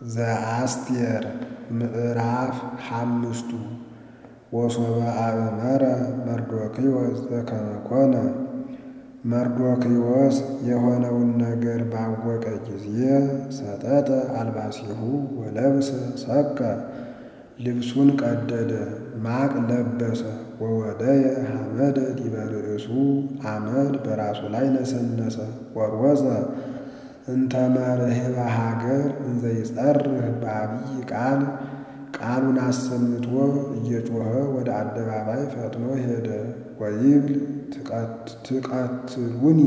ዘአስቴር ምዕራፍ ሓምስቱ ወሶበ አእመረ መርዶክዮስ ዘከመ ኮነ። መርዶክዮስ የሆነውን ነገር ባወቀ ጊዜ ሰጠጠ አልባሲሁ ወለብሰ ሰቀ ልብሱን ቀደደ፣ ማቅ ለበሰ። ወወደየ ሐመደ ዲበ ርእሱ አመድ በራሱ ላይ ነሰነሰ። ወሮዘ እንተ መርህበ ሀገር እንዘ ይጸርህ በአብይ ቃል ቃሉን አሰምቶ እየጮኸ ወደ አደባባይ ፈጥኖ ሄደ። ወይብል ትቀትሉኒ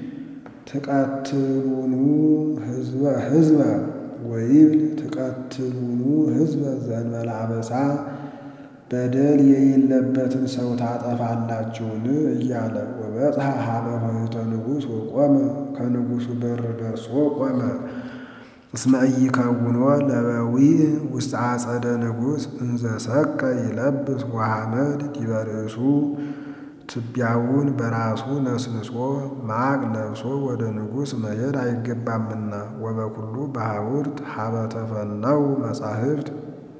ትቀትሉኑ ህዝበ ህዝበ ወይብል ትቀትሉኑ ህዝበ ዘእንበለ አበሳ በደል የሌለበትን ሰው ታጠፋላችሁን? እያለ ወበጽሐ ሀበ ኆኅተ ንጉሥ ወቆመ ከንጉሡ በር ደርሶ ቆመ። እስመ ኢይከውኖ ለበዊዕ ውስተ አጸደ ንጉሥ እንዘ ሰቀ ይለብስ ወሐመድ ዲበ ርእሱ ትቢያውን በራሱ ነስንሶ ማቅ ለብሶ ወደ ንጉሥ መሄድ አይገባምና። ወበኩሉ በሐውርት ሀበ ተፈነው መጻሕፍት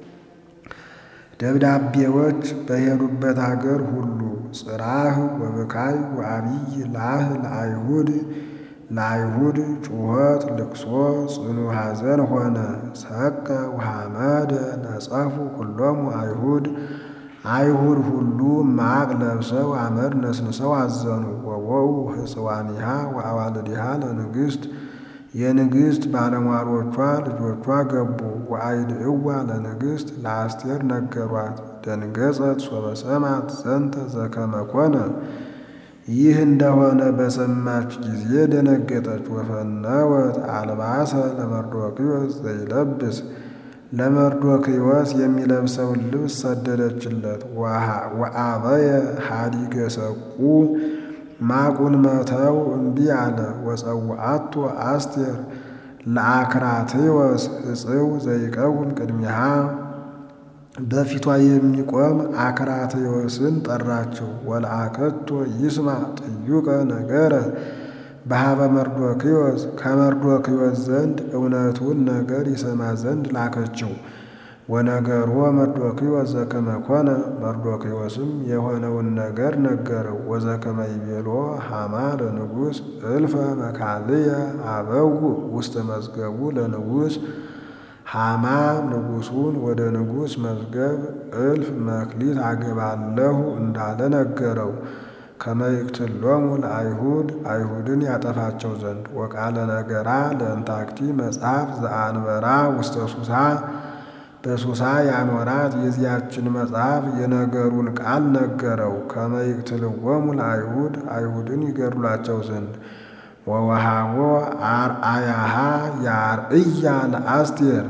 ደብዳቤዎች በሄዱበት አገር ሁሉ ጽራህ ወብካይ ወአብይ ላህ ለአይሁድ ለአይሁድ ጩኸት ልቅሶ ጽኑ ሐዘን ሆነ። ሰቀ ወሐመደ ነጸፉ ኩሎሙ አይሁድ አይሁድ ሁሉ ማቅ ለብሰው አመድ ነስንሰው አዘኑ። ወወው ሕፅዋኒሃ ወአዋልዲሃ ለንግሥት የንግሥት ባለሟሎቿ ልጆቿ ገቡ። ወአይድዕዋ ለንግሥት ለአስቴር ነገሯት። ደንገጸት ሶበ ሰማት ዘንተ ዘከመ ኮነ ይህ እንደሆነ በሰማች ጊዜ ደነገጠች። ወፈነወት አልባሰ ለመርዶክዮስ ዘይለብስ ለመርዶክዮስ የሚለብሰውን ልብስ ሰደደችለት። ወአበየ ሀዲገ ሰቁ ማቁን መተው እምቢ አለ። ወጸውዐቶ አስቴር ለአክራትዮስ ሕጽው ዘይቀውም ቅድሚሃ በፊቷ የሚቆም አክራትዮስን ጠራችው። ወለአከቶ ይስማ ጥዩቀ ነገረ በሀበ መርዶክዮስ ከመርዶክዮስ ዘንድ እውነቱን ነገር ይሰማ ዘንድ ላከችው። ወነገሮ መርዶክዮስ ዘከመ ኮነ መርዶክዮስም የሆነውን ነገር ነገረው። ወዘከመ ይቤሎ ሐማ ለንጉሥ እልፈ መካልየ አበው ውስተ መዝገቡ ለንጉሥ ሐማ ንጉሡን ወደ ንጉሥ መዝገብ እልፍ መክሊት አገባለሁ እንዳለ ነገረው። ከመ ይቅትሎሙ ለአይሁድ አይሁድን ያጠፋቸው ዘንድ ወቃለ ነገራ ለእንታክቲ መጽሐፍ ዘአንበራ ውስተ ሱሳ በሱሳ ያኖራት የዚያችን መጽሐፍ የነገሩን ቃል ነገረው። ከመ ይቅትልዎሙ ለአይሁድ አይሁድን ይገድሏቸው ዘንድ ወወሃቦ አርአያሃ ያርእያ ለአስቴር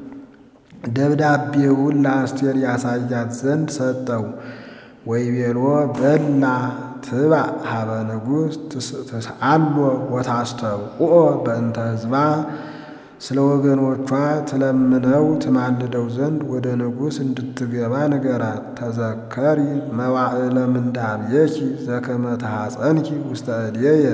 ደብዳቤውን ለአስቴር ያሳያት ዘንድ ሰጠው። ወይቤሎ በላ ትባ ሀበ ንጉሥ ትስአሎ ወታስተብቁኦ በእንተ ሕዝባ ስለ ወገኖቿ ትለምነው ትማልደው ዘንድ ወደ ንጉሥ እንድትገባ ንገራት። ተዘከሪ መዋዕለ ምንዳቤኪ ዘከመ ተሐፀንኪ ውስተ እዴየ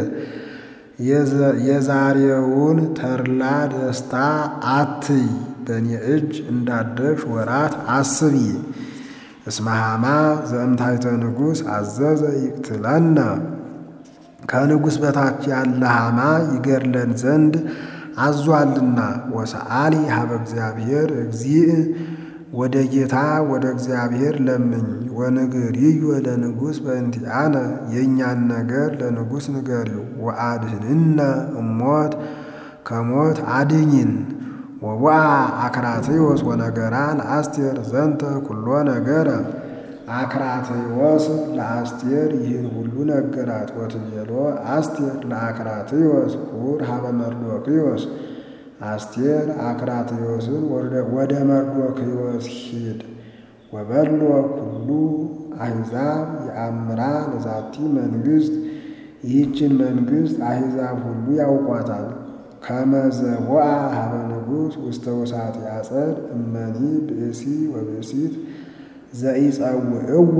የዛሬውን ተድላ ደስታ አትይ፣ በእኔ እጅ እንዳደግሽ ወራት አስቢ። እስመ ሐማ ዘእምታይተ ንጉሥ አዘዘ ይቅትለነ ከንጉሥ በታች ያለ ሐማ ይገድለን ዘንድ አዟልና። ወሰአሊ ሀበ እግዚአብሔር እግዚእ ወደ ጌታ ወደ እግዚአብሔር ለምኝ። ወንግሪዮ ለንጉሥ በእንቲአነ የእኛን ነገር ለንጉሥ ንገሪው። ወአድህንነ እሞት ከሞት አድኝን። ወዋ አክራትዮስ ወነገራ ለአስቴር ዘንተ ኩሎ ነገረ አክራትዮስ ለአስቴር ይህን ሁሉ ነገራት። ወትቤሎ አስቴር ለአክራትዮስ ሁር ሀበ መርዶክዮስ አስቴር አክራትዮስን ወደ መርዶክዮስ ሂድ። ወበሎ ኩሉ አሕዛብ የአምራ ለዛቲ መንግሥት ይህችን መንግሥት አሕዛብ ሁሉ ያውቋታል። ከመዘቦአ ሀበ ንጉሥ ውስተ ውሳት ያጸድ እመኒ ብእሲ ወብእሲት ዘኢጸውዕዎ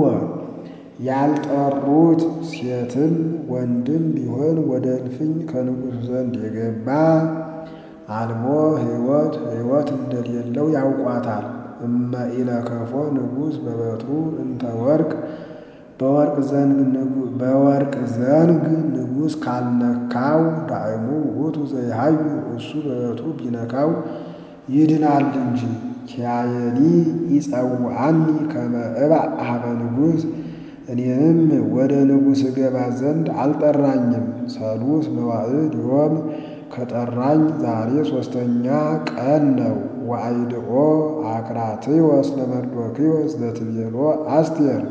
ያልጠሩት ሴትም ወንድም ቢሆን ወደ እልፍኝ ከንጉሥ ዘንድ የገባ አልቦ ሕይወት ሕይወት እንደሌለው ያውቋታል። እመ ኢለከፎ ንጉሥ በበትሩ እንተ ወርቅ በወርቅ ዘንግ ንጉሥ ካልነካው ዳዕሙ ውእቱ ዘይሃዩ እሱ በበትሩ ቢነካው ይድናል እንጂ። ኪያየኒ ይጸውዐኒ ከመ እባእ ኀበ ንጉሥ እኔንም ወደ ንጉሥ እገባ ዘንድ አልጠራኝም። ሰሉስ መዋዕድ ዮም ከጠራኝ ዛሬ ሦስተኛ ቀን ነው። ወአይድኦ አክራትዮስ ለመርዶክዮስ ዘትቤሎ አስቴር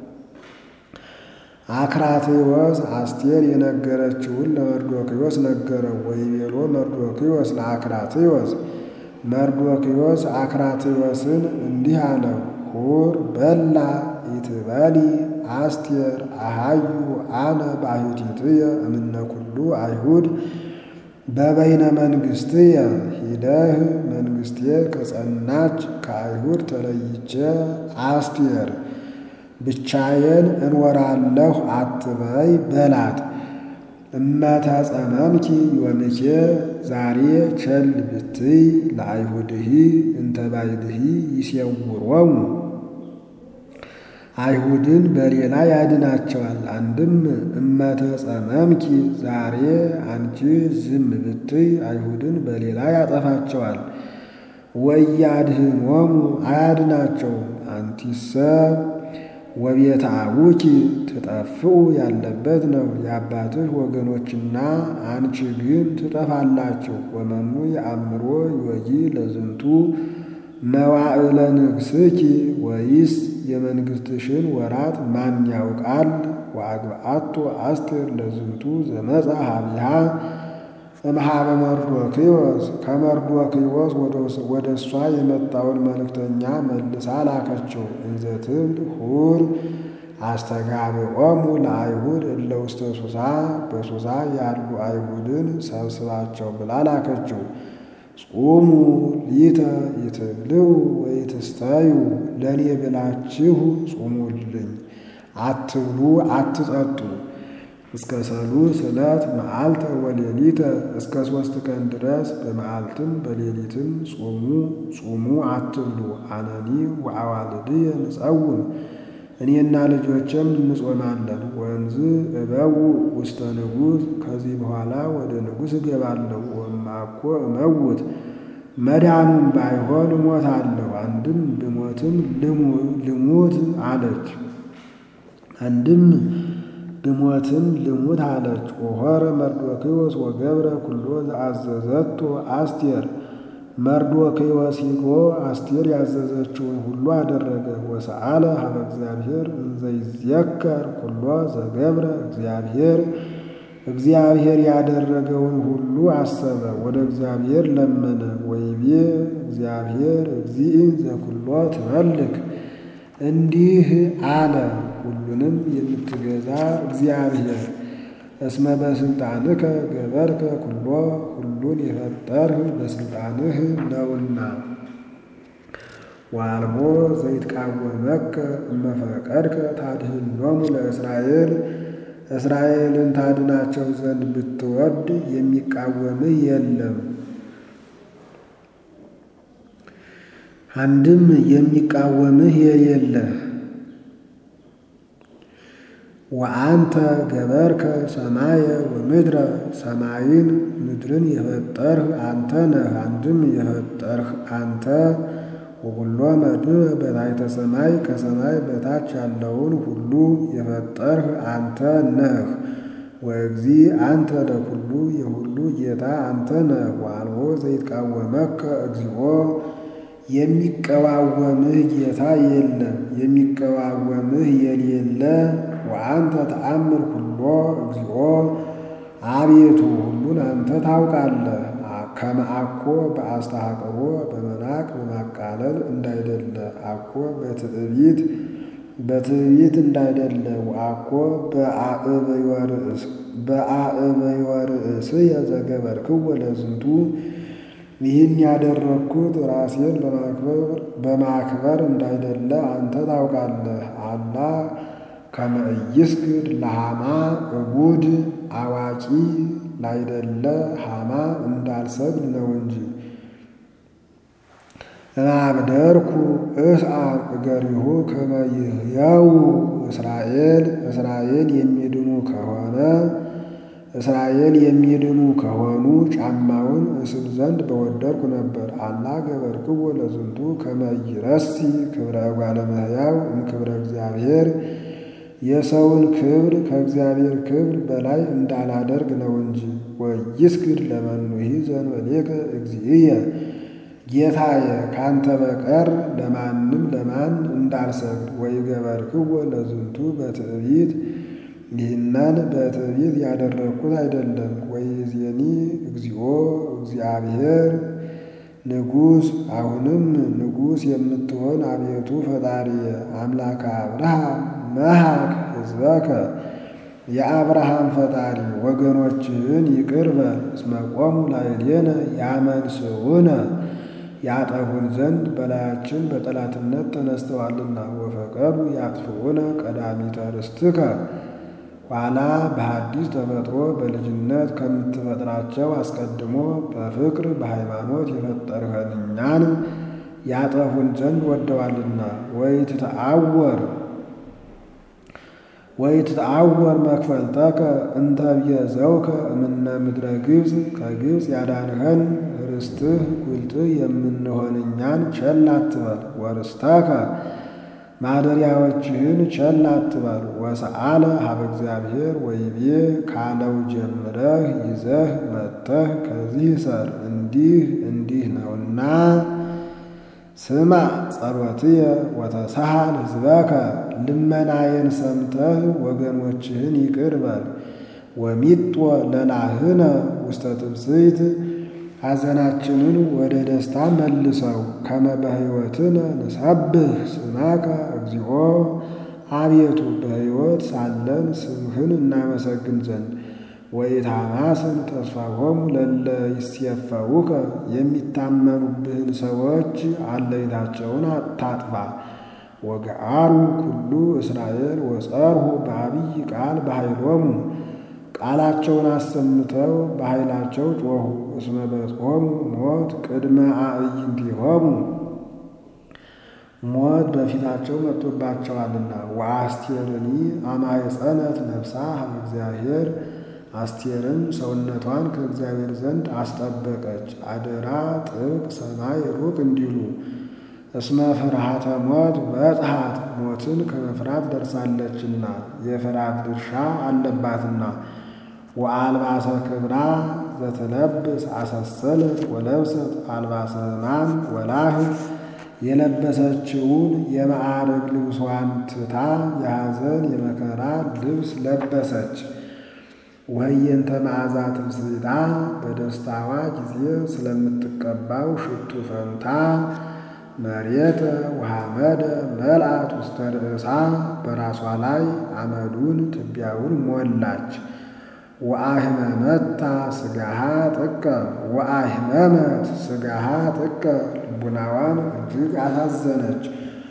አክራትዮስ አስቴር የነገረችውን ለመርዶክዮስ ነገረው። ወይቤሎ መርዶክዮስ ለአክራትዮስ መርዶክዮስ አክራትዮስን እንዲህ አለው፣ ሁር በላ ኢትበሊ አስቴር አሃዩ አነ ባሕቲትየ እምነ ኩሉ አይሁድ በበይነ መንግሥትየ ሂደህ መንግሥቴ ከጸናች ከአይሁድ ተለይቼ አስቴር ብቻዬን እንወራለሁ አትበይ በላት። እመተጸመምኪ ዮምኬ ዛሬ ቸል ብትይ ለአይሁድሂ እንተ ባይድሂ ይሴውሮሙ አይሁድን በሌላ ያድናቸዋል። አንድም እመተጸመምኪ ዛሬ አንቺ ዝም ብትይ አይሁድን በሌላ ያጠፋቸዋል። ወያድህኖሙ አያድናቸውም። አንቲሰ ወቤተ አቡኪ ትጠፍኡ ያለበት ነው የአባትህ ወገኖችና አንቺ ግን ትጠፋላችሁ። ወመኑ የአእምሮ ዮጊ ለዝንቱ መዋዕለ ንግሥኪ ወይስ የመንግሥትሽን ወራት ማን ያውቃል? ወአግብአቶ አስቴር ለዝንቱ ዘመጻ ሀቢሃ እምኀበ መርዶክዮስ ከመርዶክዮስ ወደ እሷ የመጣውን መልእክተኛ መልሳ ላከችው። እንዘ ትብል ሁር አስተጋብኦሙ ለአይሁድ እለ ውስተ ሱሳ በሱሳ ያሉ አይሁድን ሰብስባቸው ብላ ላከችው። ጹሙ ሊተ ይትብልዑ ወይትስተዩ ለእኔ ብላችሁ ጹሙልኝ፣ አትብሉ አትጠጡ እስከ ሰሉስ ዕለት መዓልተ ወሌሊተ እስከ ሦስት ቀን ድረስ በመዓልትም በሌሊትም ጹሙ ጹሙ አትብሉ። አነኒ ወአዋልድየ ንጸውም እኔና ልጆችም እንጾማለን። ወንዝ እበው ውስተ ንጉሥ ከዚህ በኋላ ወደ ንጉሥ እገባለሁ። ወማኮ እመውት መዳኑም ባይሆን እሞታለሁ። አንድም ብሞትም ልሙት አለች። አንድም ብሞትም ልሙት አለች። ወሖረ መርዶክዮስ ወገብረ ኩሎ ዘአዘዘቶ አስቴር መርዶክዮስ ሂዶ አስቴር ያዘዘችውን ሁሉ አደረገ። ወሰአለ ሀበ እግዚአብሔር እንዘ ይዜከር ኩሎ ዘገብረ እግዚአብሔር እግዚአብሔር ያደረገውን ሁሉ አሰበ፣ ወደ እግዚአብሔር ለመነ። ወይቤ እግዚአብሔር እግዚእ ዘኩሎ ትመልክ እንዲህ አለ፣ ሁሉንም የምትገዛ እግዚአብሔር እስመ በስልጣንከ ገበርከ ኩሎ ሁሉን የፈጠርህ በስልጣንህ ነውና። ወአልቦ ዘይትቃወመከ እመፈቀድከ ታድኅኖሙ ለእስራኤል እስራኤልን ታድናቸው ዘንድ ብትወድ የሚቃወምህ የለም። አንድም የሚቃወምህ የሌለ ወአንተ ገበርከ ሰማየ ወምድረ ሰማይን ምድርን የፈጠርህ አንተ ነህ። አንድም የፈጠርህ አንተ ወኩሎ መድኅ በታሕተ ሰማይ ከሰማይ በታች ያለውን ሁሉ የፈጠርህ አንተ ነህ። ወእግዚእ አንተ ለኩሉ የሁሉ ጌታ አንተ ነህ። ወአልቦ ዘይትቃወመከ እግዚኦ የሚቀዋወምህ ጌታ የለም። የሚቀዋወምህ የሌለ ወአንተ ተአምር ኩሎ እግዚኦ አቤቱ ሁሉን አንተ ታውቃለህ። ከመ አኮ በአስተሐቅቦ በመናቅ በማቃለል እንዳይደለ አኮ በትዕቢት በትዕቢት እንዳይደለ ወአኮ በአዕበዮ ርእስየ ዘገበርክዎ ለዝንቱ ይህን ያደረግኩት ራሴን በማክበር እንዳይደለ አንተ ታውቃለህ። አላ ከመ ኢይስግድ ለሃማ እቡድ አዋቂ ላይደለ ሃማ እንዳልሰግድ ነው እንጂ። እምአብደርኩ እስአብ እገሪሁ ከመ ይሕየው እስራኤል እስራኤል የሚድኑ ከሆነ እስራኤል የሚድኑ ከሆኑ ጫማውን እስም ዘንድ በወደድኩ ነበር። አላ ገበርክዎ ለዝንቱ ከመ ይረሲ ክብረ እጓለ እመሕያው እምክብረ እግዚአብሔር የሰውን ክብር ከእግዚአብሔር ክብር በላይ እንዳላደርግ ነው እንጂ። ወይስግድ ለመኑሂ ዘእንበሌከ እግዚእየ ጌታዬ ካንተ በቀር ለማንም ለማን እንዳልሰግድ። ወይገበርክዎ ለዝንቱ በትዕቢት ይህንን በትዕቢት ያደረግኩት አይደለም። ወይእዜኒ እግዚኦ እግዚአብሔር ንጉሥ አሁንም ንጉሥ የምትሆን አቤቱ ፈጣሪየ አምላከ አብርሃም መሐክ ሕዝበከ የአብርሃም ፈጣሪ ወገኖችህን ይቅር በል። እስመ ቆሙ ላዕሌነ ያመንስዑነ ያጠፉን ዘንድ በላያችን በጠላትነት ተነስተዋልና። ወፈቀዱ ያጥፍዑነ ቀዳሚተ ርስትከ ኋላ በሐዲስ ተፈጥሮ በልጅነት ከምትፈጥራቸው አስቀድሞ በፍቅር በሃይማኖት የፈጠርኸን እኛን ያጠፉን ዘንድ ወደዋልና። ወይትተአወር ወይትተአወር መክፈልተከ እንተ ብየዘውከ እምነ ምድረ ግብፅ ከግብፅ ያዳንኸን ርስትህ ጉልትህ የምንሆን እኛን ቸል አትበል። ወርስተከ ማደሪያዎችህን ቸል አትበል። ወሰአለ ሀበ እግዚአብሔር ወይቤ ካለው ጀምረህ ይዘህ መጥተህ ከዚህ ሰር እንዲህ እንዲህ ነውና ስማ ጸሎትየ ወተሳሃል ሕዝበከ ልመናዬን ሰምተህ ወገኖችህን ይቅር በል። ወሚጦ ለላህነ ውስተ ትብስይት ሐዘናችንን ወደ ደስታ መልሰው። ከመ በሕይወትነ ንሰብህ ስመከ እግዚኦ አቤቱ በሕይወት ሳለን ስምህን እናመሰግን ዘንድ። ወኢታማስን ተስፋሆሙ ለለ ይሴፈውከ የሚታመኑብህን ሰዎች አለይታቸውን አታጥፋ። ወገአሩ ኩሉ እስራኤል ወጸርሁ በአብይ ቃል በኃይሎሙ ቃላቸውን አሰምተው በኃይላቸው ጮኹ። እስመ በጽሖሙ ሞት ቅድመ አዕይንቲሆሙ ሞት በፊታቸው መጥቶባቸዋልና። ወአስቴርኒ አማይጸነት ነፍሳ ሀበ እግዚአብሔር አስቴርም ሰውነቷን ከእግዚአብሔር ዘንድ አስጠበቀች። አደራ ጥብቅ ሰማይ ሩቅ እንዲሉ እስመ ፍርሃተ ሞት በጽሐት ሞትን ከመፍራት ደርሳለችና የፍርሃት ድርሻ አለባትና። ወአልባሰ ክብራ ዘትለብስ አሰሰለት ወለብሰት አልባሰ ሕማም ወላህ የለበሰችውን የማዕረግ ልብሷን ትታ የሐዘን የመከራ ልብስ ለበሰች። ወህየንተ መዓዛ ትምስታ በደስታዋ ጊዜ ስለምትቀባው ሽቱ ፈንታ መሬተ ወሐመደ መልአት ውስተ ርእሳ በራሷ ላይ አመዱን ትቢያውን ሞላች። ወአህመመታ ስጋሃ ጥቀ ወአህመመት ስጋሃ ጥቀ ልቡናዋን እጅግ አሳዘነች።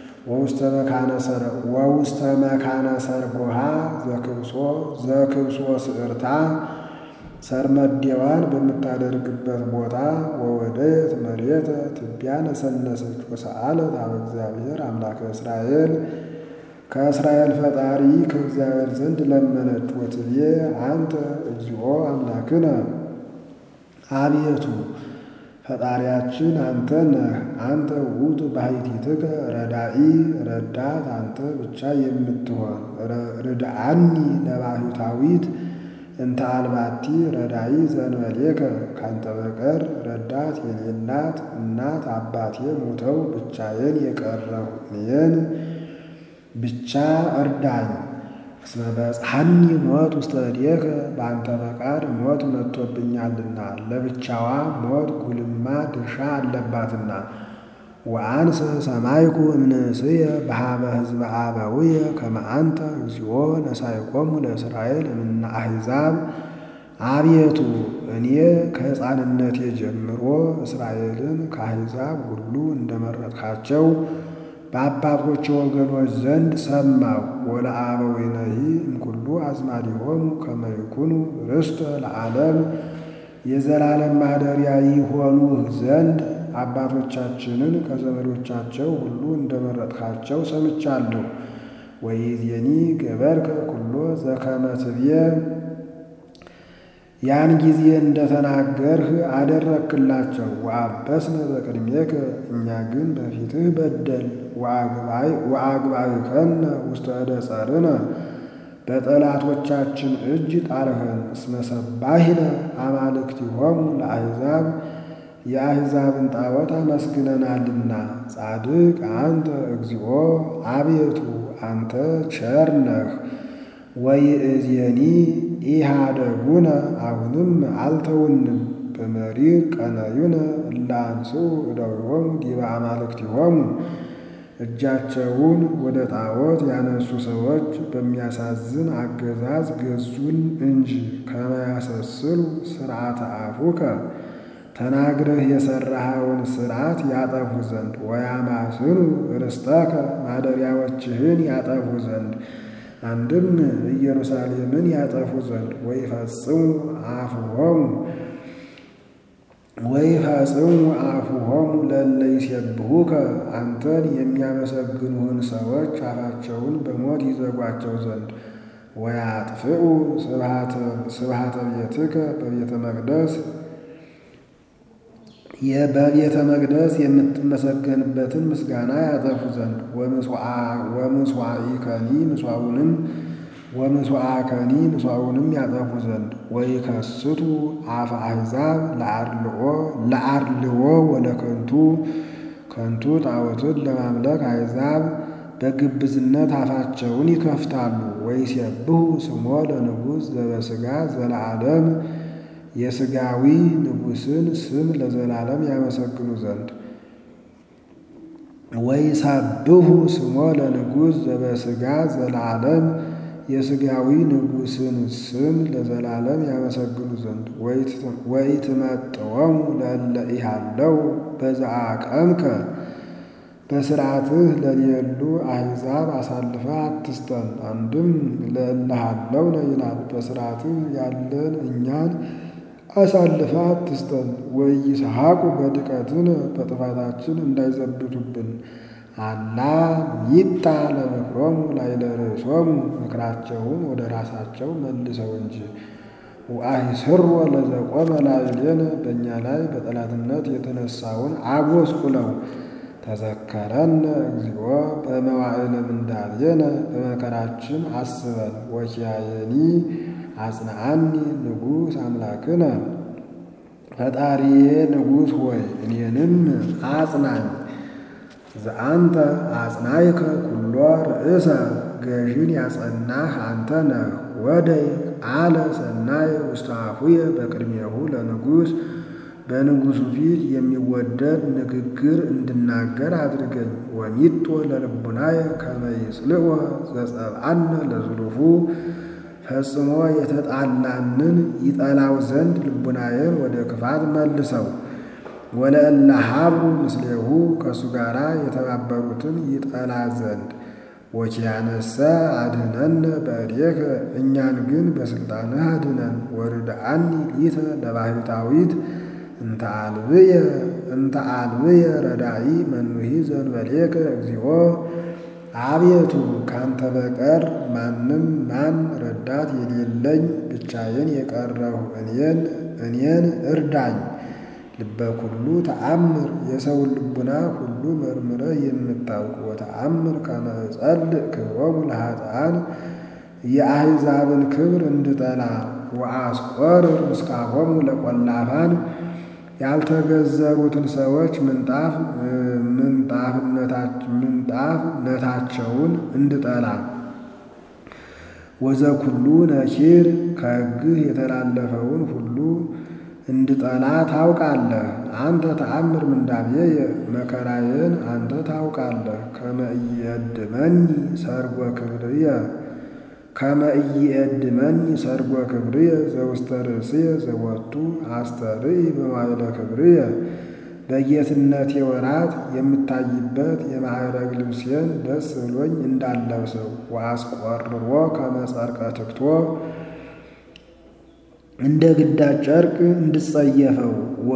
ወውስተ መካነ ሰርጎሃ ዘክብሶ ዘክብሶ ስዕርታ ሰርመዴዋን በምታደርግበት ቦታ ወወደየት መሬተ ትቢያ ነሰነሰች። ወሰአለት ሀበ እግዚአብሔር አምላከ እስራኤል ከእስራኤል ፈጣሪ ከእግዚአብሔር ዘንድ ለመነች። ወትቤ አንተ እግዚኦ አምላክነ አቤቱ ፈጣሪያችን አንተ ነህ። አንተ ውእቱ ባሕቲትከ ረዳኢ ረዳት አንተ ብቻ የምትሆን ርድአኒ ለባሕታዊት እንተ አልባቲ ረዳኢ ዘእንበሌከ ካንተ በቀር ረዳት የሌላት እናት አባቴ ሞተው ብቻዬን የቀረሁ እኔን ብቻ እርዳኝ። እስመ በጽሐኒ ሞት ውስተ እዴከ በአንተ ፈቃድ ሞት መጥቶብኛልና ለብቻዋ ሞት ጉልማ ድርሻ አለባትና። ወአንሰ ሰማይኩ እምንእስየ በሃበ ሕዝበ አበውየ ከመ አንተ እግዚኦ ነሣኢኮሙ ለእስራኤል እምነ አሕዛብ። አቤቱ እኔ ከሕፃንነቴ ጀምሮ እስራኤልን ከአሕዛብ ሁሉ እንደመረጥካቸው በአባቶች ወገኖች ዘንድ ሰማሁ። ወለአበዊነሂ እምኩሉ አዝማዲሆሙ ከመ ይኩኑ ርስተ ለዓለም የዘላለም ማደሪያ ይሆኑህ ዘንድ አባቶቻችንን ከዘመዶቻቸው ሁሉ እንደመረጥካቸው ሰምቻለሁ። ወይዜኒ ገበርከ ኩሎ ዘከመ ትብየ ያን ጊዜ እንደተናገርህ አደረክላቸው። ወአበስነ በቅድሜከ እኛ ግን በፊትህ በደል ወአግባእከነ ውስተ ዕደ ጸርነ በጠላቶቻችን እጅ ጣልኸን። እስመ ሰባሂነ አማልክቲሆሙ ለአሕዛብ የአሕዛብን ጣዖት አመስግነናልና። ጻድቅ አንተ እግዚኦ አቤቱ አንተ ቸር ነህ። ወይእዜኒ ኢሃደጉነ አሁንም አልተውንም። በመሪር ቀነዩነ እለ አንሥኡ እደዊሆሙ ዲበ አማልክቲሆሙ እጃቸውን ወደ ጣዖት ያነሱ ሰዎች በሚያሳዝን አገዛዝ ገዙን እንጂ ከመያሰስሉ ሥርዓተ አፉከ ተናግረህ የሠራኸውን ሥርዓት ያጠፉ ዘንድ ወያማስኑ ርስተከ ማደሪያዎችህን ያጠፉ ዘንድ አንድም ኢየሩሳሌምን ያጠፉ ዘንድ ወይፈጽሙ አፉሆሙ ወይፈጽሙ አፉሆሙ ለእለ ይሴብሑከ አንተን የሚያመሰግኑህን ሰዎች አፋቸውን በሞት ይዘጓቸው ዘንድ ወያጥፍኡ ስብሐተ ቤትከ በቤተ መቅደስ በቤተ መቅደስ የምትመሰገንበትን ምስጋና ያጠፉ ዘንድ ወምስዋኢከኒ ምስዋውንም ወምስዋዕከኒ ምስዋውንም ያጠፉ ዘንድ ወይከስቱ አፈ አሕዛብ ለአርልዎ ወለከንቱ ከንቱ ጣዖትን ለማምለክ አሕዛብ በግብዝነት አፋቸውን ይከፍታሉ። ወይሴብሑ ስሞ ለንጉሥ ዘበሥጋ ዘለዓለም የሥጋዊ ንጉሥን ስም ለዘላለም ያመሰግኑ ዘንድ ወይሰብሑ ስሞ ለንጉሥ ዘበሥጋ ዘለዓለም የሥጋዊ ንጉሥን ስም ለዘላለም ያመሰግኑ ዘንድ ወይትመጥወሙ ለእለ ኢሃለው በዘአቀምከ በሥርዓትህ ለሌሉ አሕዛብ አሳልፈ አትስጠን። አንድም ለእለሃለው ነው ይላል። በሥርዓትህ ያለን እኛን አሳልፈ አትስጠን። ወኢይስሐቁ በድቀትን በጥፋታችን እንዳይዘብቱብን አላ ይጣ ለምክሮሙ ላዕለ ርእሶሙ ምክራቸውን ወደ ራሳቸው መልሰው እንጂ ወአይስሮ ለዘቆመ ላዕሌነ በእኛ ላይ በጠላትነት የተነሳውን አጎስቁለው። ተዘከረነ እግዚኦ በመዋዕለ ምንዳቤነ በመከራችን አስበን። ወኪያየኒ አጽንዓኒ ንጉሥ አምላክነ ፈጣሪዬ ንጉሥ ሆይ እኔንም አጽናኝ። ዘአንተ አጽናይከ ኩሎ ርእሰ ገዥን ያጸናህ አንተ ነህ። ወደይ አለ ሰናይ ውስተ አፉየ በቅድሜሁ ለንጉሥ በንጉሡ ፊት የሚወደድ ንግግር እንድናገር አድርገኝ። ወሚጦ ለልቡናየ ከመ ይጽልኦ ዘጸብአነ ለዝሉፉ ፈጽሞ የተጣላንን ይጠላው ዘንድ ልቡናዬን ወደ ክፋት መልሰው። ወለእለ ሀብሩ ምስሌሁ ከእሱ ጋር የተባበሩትን ይጠላ ዘንድ። ወኪያነሰ አድኅነነ በእዴከ እኛን ግን በሥልጣንህ አድነን። ወርድአኒ ሊተ ለባሕታዊት እንተ አልብየ እንተ አልብየ ረዳኢ መኑሂ ዘእንበሌከ እግዚኦ አቤቱ ካንተ በቀር ማንም ማን ረዳት የሌለኝ ብቻዬን የቀረሁ እኔን እኔን እርዳኝ። ልበ ኩሉ ተአምር የሰውን ልቡና ሁሉ መርምረህ የምታውቅ ወተአምር ከመ እጸልእ ክብሮሙ ለኃጥኣን የአሕዛብን ክብር እንድጠላ ወአስቆርር ምስካሆሙ ለቈላፋን ያልተገዘሩትን ሰዎች ምንጣፍ ምንጣፍነታቸውን እንድጠላ ወዘኩሉ ነኪር ከሕግህ የተላለፈውን ሁሉ እንድጠላ ታውቃለህ። አንተ ተአምር ምንዳቤየ መከራዬን አንተ ታውቃለህ። ከመ ኢየድመኒ ሰርጎ ክብርየ ከመ ኢየድመኒ ሰርጎ ክብርየ ዘውስተ ርእስየ ዘወቱ አስተርኢ በማይለ ክብርየ በጌትነቴ ወራት የምታይበት የማዕረግ ልብሴን ደስ ብሎኝ እንዳለብሰው ወአስቆርሮ ከመጸርቀ ትክቶ እንደ ግዳጅ ጨርቅ እንድጸየፈው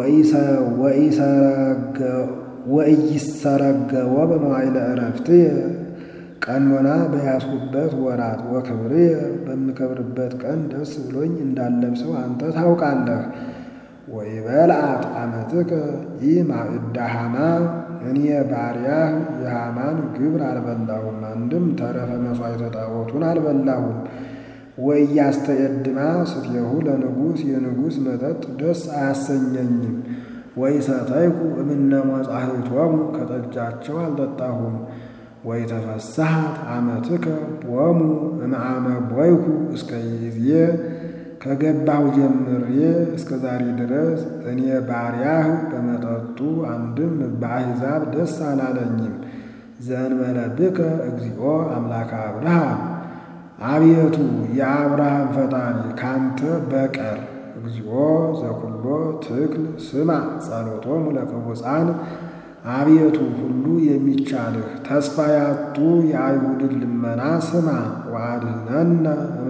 ወኢይሰረገወ በመዋዕለ ዕረፍትየ ቀኖና በያዝሁበት ወራት ወክብርየ በምከብርበት ቀን ደስ ብሎኝ እንዳለብሰው አንተ ታውቃለህ። ወይበልዓት አመትከ ይህ ማዕዳ ሐማ እኔ ባሪያህ የሐማን ግብር አልበላሁም፣ አንድም ተረፈ መሥዋዕተ ጣዖቱን አልበላሁም። ወኢያስተየድማ ስትየሁ ለንጉሥ የንጉሥ መጠጥ ደስ አያሰኘኝም። ወኢሰተይኩ እምነ መጻሕፍቶሙ ከጠጃቸው አልጠጣሁም። ወኢተፈስሐት አመትከ ቦሙ እምአመ ቦይኩ እስከ ጊዜ ከገባሁ ጀምሬ እስከ ዛሬ ድረስ እኔ ባሪያህ በመጠጡ አንድም በአሕዛብ ደስ አላለኝም። ዘእንበለ ብከ እግዚኦ አምላከ አብርሃም አቤቱ የአብርሃም ፈጣሪ ካንተ በቀር እግዚኦ ዘኩሎ ትክል ስማ ጸሎቶሙ ለቅቡፃን አቤቱ ሁሉ የሚቻልህ ተስፋ ያጡ የአይሁድን ልመና ስማ። ወአድኅነነ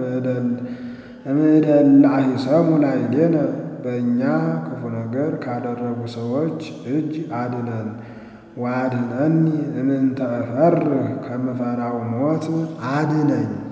እምእደለ አሂሰሙ ላዕሌነ በእኛ ክፉ ነገር ካደረጉ ሰዎች እጅ አድነን። ወአድኅነኒ እምንተ እፈርህ ከምፈራው ሞት አድነኝ።